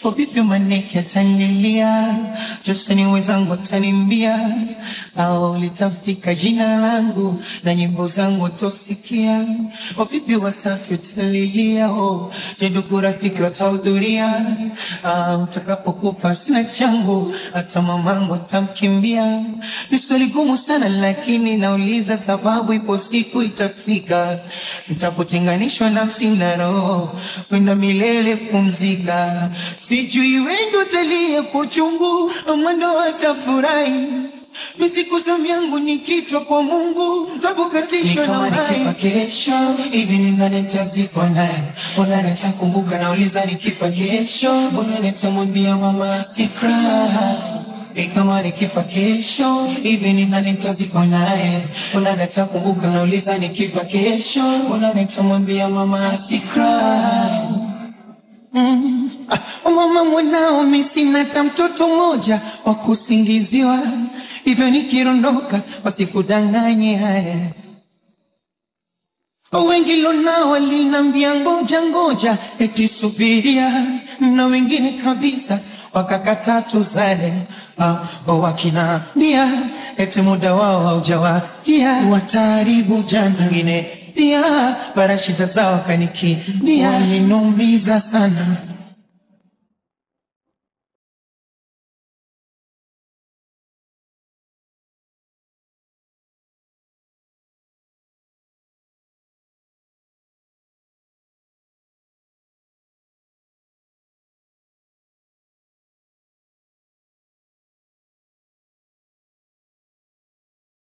Vipi maneke atanilia, Joseni wenzangu atanimbia, au litafutika jina langu na nyimbo zangu watosikia. Vipi Wasafi watalilia, oh, je, ndugu rafiki watahudhuria? Ah, Mtakapokufa sina changu, hata mamangu atamkimbia. Ni swali gumu sana, lakini nauliza sababu, ipo siku itafika mtapotenganishwa nafsi na roho kwenda milele kumzika. Sijui wengi watalia kwa uchungu ama ndo watafurahi. Misiku zamu yangu nikitwa kwa Mungu tabukatishwa na nikifa kesho hivi ni nani nitazikwa naye? Mbona nitakumbuka? Nauliza nikifa kesho, mbona nitamwambia mama sikra ni kama nikifa kesho hivi ni nani nitazikwa naye? Mbona nitakumbuka? Nauliza nikifa kesho, mbona nitamwambia mama asikra Mm. Ah, mama mwanao, mi sina hata mtoto mmoja wa kusingiziwa, hivyo nikirondoka wasikudanganye haya. Wengi lonao walinambia ngoja ngoja, eti subiria, na wengine kabisa wakakataa tuzale. Ah, wakinaambia eti muda wao haujawadia, wataharibu jana. Wengine pia bara shida zao kanikimbia, waliniumiza sana